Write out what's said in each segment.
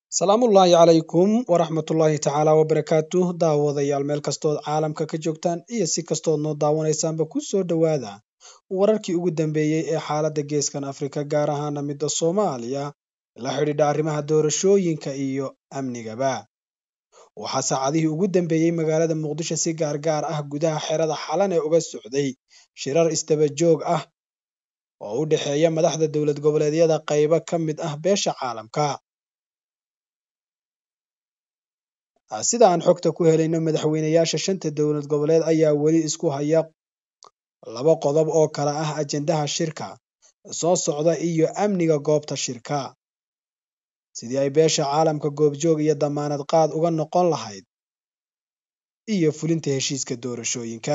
salaamullaahi calaykum waraxmatullaahi tacaala wabarakaatuh daawadayaal meel kastood caalamka ka joogtaan iyo si kastood noo daawanaysaanba ku soo dhowaada wararkii ugu dambeeyey ee xaaladda geeskan afrika gaar ahaana midda soomaaliya la xidhiidha arrimaha doorashooyinka iyo amnigaba waxaa saacadihii ugu dambeeyey magaalada muqdisho si gaargaar ah gudaha xerada xalan ee uga socday shirar isdaba joog ah oo u dhexeeya madaxda dowlad goboleedyada qaybo ka mid ah beesha caalamka sida aan xogta ku helayno madaxweynayaasha shanta dowlad goboleed ayaa weli isku haya laba qodob oo kala ah ajendaha shirka soo socda iyo amniga goobta shirka sidii ay beesha caalamka goobjoog iyo damaanad qaad uga noqon lahayd iyo fulinta heshiiska doorashooyinka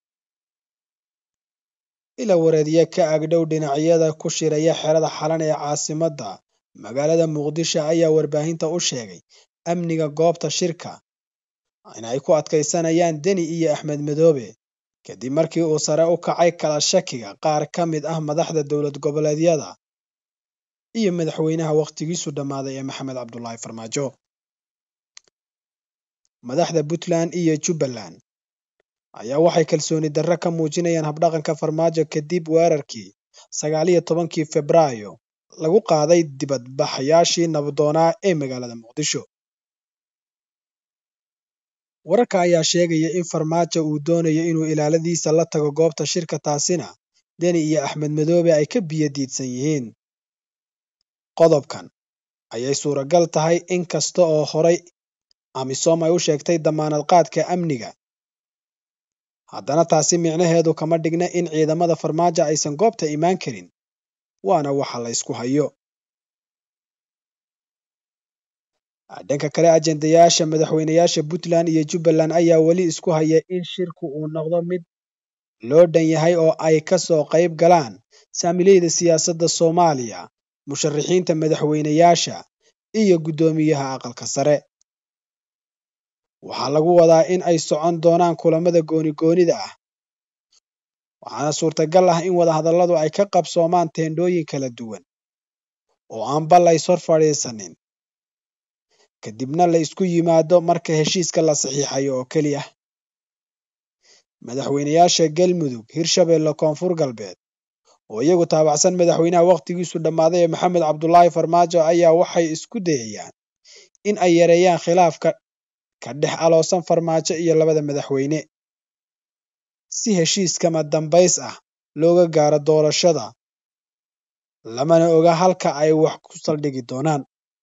ila wareedyo ka agdhow dhinacyada ku shiraya xerada xalan ee caasimadda magaalada muqdisho ayaa warbaahinta u sheegay amniga goobta shirka in ay ku adkaysanayaan deni iyo axmed madoobe kadib markii uu sare u kacay kala shakiga qaar ka mid ah madaxda dowlad goboleedyada iyo madaxweynaha wakhtigiisu dhammaaday ee maxamed cabdulaahi farmaajo madaxda puntland iyo jubbaland ayaa waxay kalsooni darro ka muujinayaan habdhaqanka farmaajo kadib weerarkii sagaal iyo tobankii febraayo lagu qaaday dibadbaxayaashii nabdoonaa ee magaalada muqdisho wararka ayaa sheegaya in farmaajo uu doonayo inuu ilaaladiisa la tago goobta shirka taasina deni iyo axmed madoobe ay ka biyo diidsan yihiin qodobkan ayay suuragal tahay in kasta oo horay amisom ay u sheegtay damaanad qaadka amniga haddana taasi micnaheedu kama dhigna in ciidamada farmaajo aysan goobta imaan karin waana waxa la ysku hayo dhanka kale ajendayaasha madaxweynayaasha puntland iyo jubbaland ayaa weli isku haya in shirku uu noqdo mid loo dhan yahay oo ay ka soo qayb galaan saamileyda siyaasadda soomaaliya musharaxiinta madaxweynayaasha iyo guddoomiyaha aqalka sare waxaa lagu wadaa in ay socon doonaan kulamada gooni-goonida ah waxaana suurtagal ah in wadahadalladu ay ka qabsoomaan teendhooyin kala duwan oo aan bal lays hor fadhiisanin kadibna la isku yimaado marka heshiiska la saxiixayo oo keliya madaxweynayaasha galmudug hirshabelle koonfur galbeed oo iyagu taabacsan madaxweynaha wakhtigiisu dhammaaday ee maxamed cabdulaahi farmaajo ayaa waxay isku dayayaan in ay yareeyaan khilaafka ka dhex aloosan farmaajo iyo labada madaxweyne si heshiiskama dambays ah looga gaaro doorashada lamana oga halka ay wax ku saldhigi doonaan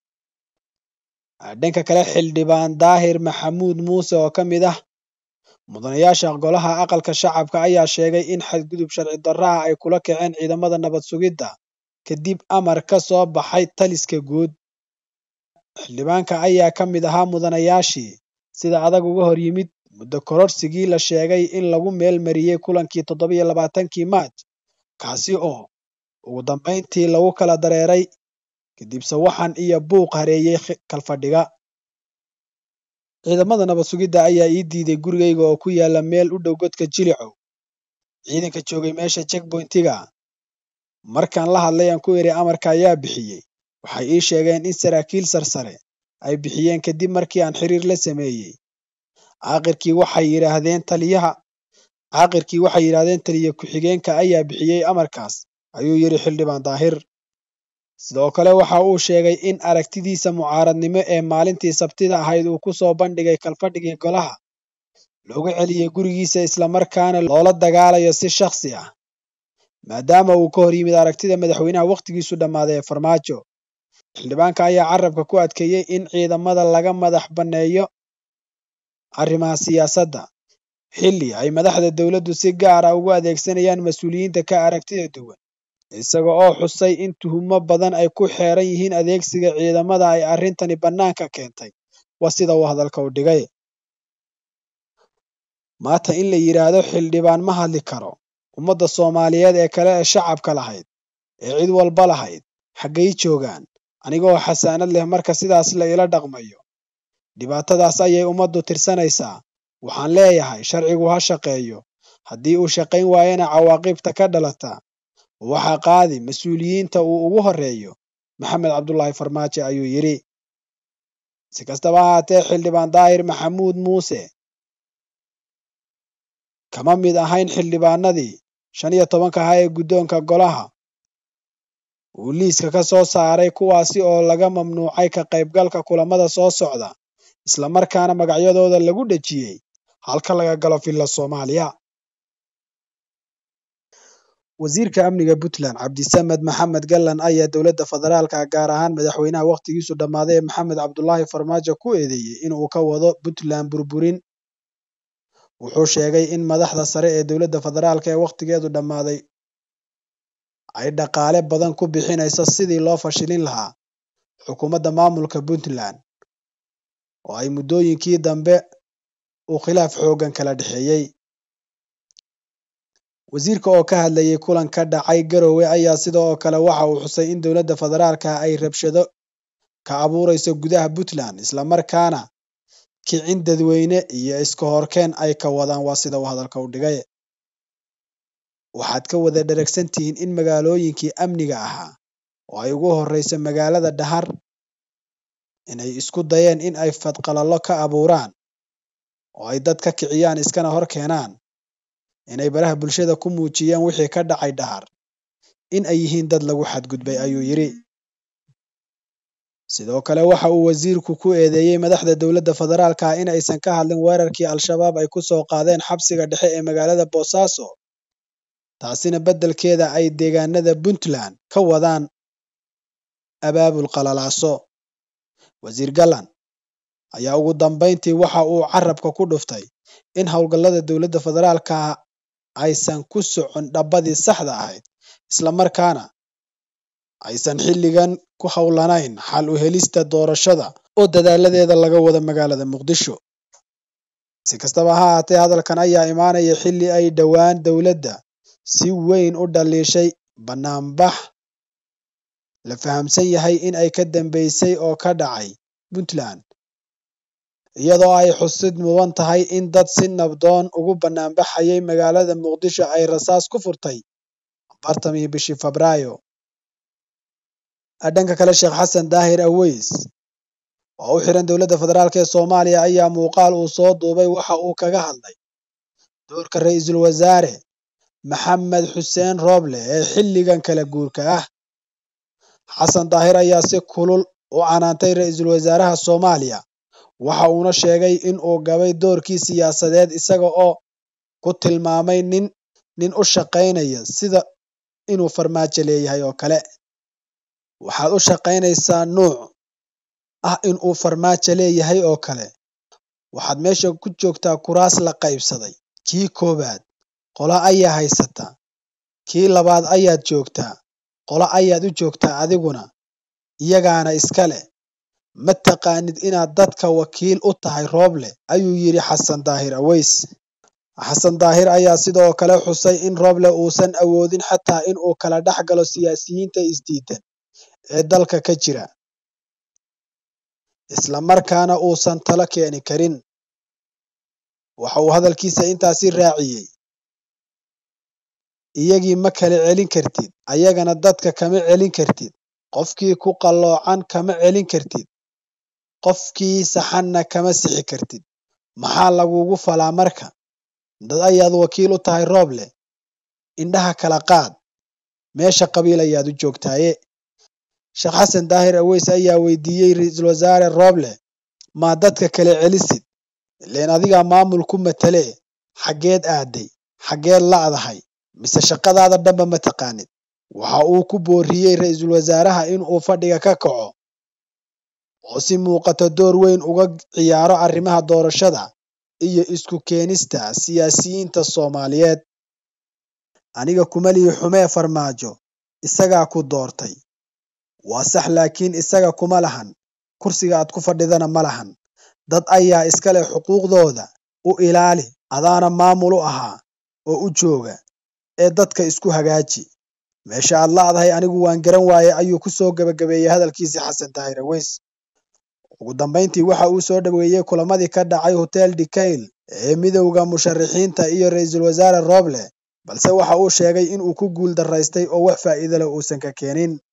dhanka kale xildhibaan daahir maxamuud muuse oo ka mid ah mudanayaasha golaha aqalka shacabka ayaa sheegay in xadgudub sharci darraha ay kula kaceen ciidamada nabad sugidda kadib amar ka soo baxay taliska guud xildhibaanka ayaa ka mid ahaa mudanayaashii sida adag uga hor yimid muddo kororsigii la sheegay in lagu meel mariyey kulankii toddobiyo labaatankii maaj kaasi oo ugu dambayntii lagu kala dareeray kadib sawaxan iyo buuq hareeyey kalfadhiga ciidamada nabad sugidda ayaa ii diiday gurigayga oo ku yaala meel u dhow godka jilicow ciidanka joogay meesha checkpointiga markaan la hadlay aan ku iri amarka ayaa bixiyey waxay ii sheegeen in saraakiil sarsare ay bixiyeen kadib markii aan xiriir la sameeyey caaqirkii waxay yidhaahdeen taliyaha caaqirkii waxay yidhaahdeen taliya ku-xigeenka ayaa bixiyey amarkaas ayuu yidhi xildhibaan daahir sidoo kale waxa uu sheegay in aragtidiisa mucaaradnimo ee maalintii sabtida ahayd uu ku soo bandhigay kalfadhigii golaha looga celiyey gurigiisa islamarkaana loola dagaalayo si shakhsi ah maadaama uu ka hor yimid aragtida madaxweynaha wakhtigiisu dhammaaday ee farmaajo xildhibaanka ayaa carabka ku adkeeyey in ciidamada laga madax banneeyo arrimaha siyaasadda xilli ay madaxda dowladdu si gaar ah ugu adeegsanayaan mas-uuliyiinta ka aragtida duwan isaga oo xusay in tuhumo badan ay ku xeeran yihiin adeegsiga ciidamada ay arrintani bannaanka keentay waa sida uu hadalka u dhigay maanta in la yidhaahdo xildhibaan ma hadli karo ummadda soomaaliyeed ee kale ee shacabka lahayd ee cid walba lahayd xaggay joogaan anigoo xasaanad leh marka sidaas la ila dhaqmayo dhibaatadaas ayay ummaddu tirsanaysaa waxaan leeyahay sharcigu ha shaqeeyo haddii uu shaqayn waayana cawaaqibta ka dhalata waxaa qaadi mas-uuliyiinta uu ugu horeeyo maxamed cabdulaahi farmaajo ayuu yidhi si kastaba ahaatee xildhibaan daahir maxamuud muuse kama mid ahayn xildhibaanadii shan iyo tobanka ahaa ee guddoonka golaha uu liiska ka soo saaray kuwaasi oo laga mamnuucay ka qaybgalka kulamada soo socda islamarkaana magacyadooda lagu dhejiyey halka laga galo villa soomaaliya wasiirka amniga puntland cabdisamed maxamed gallan ayaa dowladda federaalka gaar ahaan madaxweynaha wakhtigiisu dhammaaday ee maxamed cabdulaahi farmaajo ku eedeeyey in uu ka wado puntland burburin wuxuu sheegay in madaxda sare ee dowladda federaalka ee wakhtigeedu dhammaaday ay dhaqaale badan ku bixinayso sidii loo fashilin lahaa xukuumadda maamulka puntland oo ay muddooyinkii dambe uu khilaaf xooggan kala dhexeeyey wasiirka oo ka hadlayay kulan ka dhacay garowe ayaa sidoo kale waxa uu xusay in dowladda federaalka ay rabshado ka abuurayso gudaha puntland islamarkaana kicin dadweyne iyo iska horkeen ay ka wadaan waa sida uu hadalka u dhigay waxaad ka wada dheragsan tihiin in magaalooyinkii amniga ahaa oo ay ugu horreyso magaalada dhahar inay isku dayeen in ay fadqalallo ka abuuraan oo ay dad ka kiciyaan iskana hor keenaan inay baraha bulshada ku muujiyeen wixii ka dhacay dhahar in ay yihiin dad lagu xadgudbay ayuu yidhi sidoo kale waxa uu wasiirku ku eedeeyey madaxda dowladda federaalka in aysan ka hadlin weerarkii al-shabaab ay ku soo qaadeen xabsiga dhexe ee magaalada boosaaso taasina beddelkeeda ay deegaanada puntland ka wadaan abaabul qalalaaso wasiir gallan ayaa ugu dambayntii waxa uu carabka ku dhuftay in howlgallada dowladda federaalka aysan ku socon dhabbadii saxda ahayd islamarkaana aysan xilligan ku howlanayn xal u helista doorashada oo dadaaladeeda laga wada magaalada muqdisho si kastaba ha ahaatee hadalkan ayaa imaanaya xilli ay dhowaan dowladda si weyn u dhaliishay banaanbax la fahamsan yahay in ay ka dambeysay oo ka dhacay puntland iyadoo ay xusid mudan tahay in dad si nabdoon ugu banaanbaxayay magaalada muqdisho ay rasaas ku furtay afartamii bishii febraayo dhanka kale sheekh xasan daahir aweys oo u xiran dowladda federaalk ee soomaaliya ayaa muuqaal uu soo duubay waxa uu kaga hadlay doorka ra-iisul wasaare maxamed xuseen rooble ee xilligan kala guurka ah xasan daahir ayaa si kulul u canaantay ra-iisul wasaaraha soomaaliya waxa uuna sheegay in uu gabay doorkii siyaasadeed isaga oo ku tilmaamay nin nin u shaqaynaya sida inuu farmaajo leeyahay oo kale waxaad u shaqaynaysaa nuuc ah in uu farmaajo leeyahay oo kale waxaad meesha ku joogtaa kuraas la qaybsaday kii koowaad qola ayaa haysata kii labaad ayaad joogtaa qola ayaad u joogtaa adiguna iyagaana iska leh ma taqaanid inaad dadka wakiil u tahay rooble ayuu yidhi xasan daahir aweys xasan daahir ayaa sidoo kale xusay in rooble uusan awoodin xataa in uu kala dhex galo siyaasiyiinta isdiidan ee dalka ka jira islamarkaana uusan talo keeni karin waxa uu hadalkiisa intaasi raaciyey iyagii ma kala celin kartid ayagana dadka kama celin kartid qofkii ku qalloocan kama celin kartid qofkii saxanna kama sixi kartid maxaa lagugu falaa marka dad ayaad wakiil u tahay rooble indhaha kala qaad meesha qabiil ayaad u joogtaaye sheekh xasan daahir aweys ayaa weydiiyey ra-iisul wasaare rooble maa dadka kala celisid ileen adigaa maamul ku matalee xaggeed aaday xaggeed la'dahay mise shaqadaada dhanba ma taqaanid waxa uu ku booriyey ra-iisul wasaaraha in uu fadhiga ka kaco oo si muuqato door weyn uga ciyaaro arrimaha doorashada iyo isku keenista siyaasiyiinta soomaaliyeed aniga kumalihi xumee farmaajo isagaa ku doortay waa sax laakiin isaga kuma lahan kursiga aad ku fadhidana ma lahan dad ayaa iska leh xuquuqdooda u ilaali adaana maamul u ahaa oo u jooga ee dadka isku hagaaji meesha aad la'dahay anigu waan garan waaye ayuu ku soo gebagabeeyey hadalkiisii xasan daahir aweys ugu dambayntii waxa uu soo dhoweeyey kulamadii ka dhacay hotel dikail ee midowda musharaxiinta iyo ra-iisul wasaare rooble balse waxa uu sheegay in uu ku guul daraystay oo wax faa'iido leh uusan ka keenin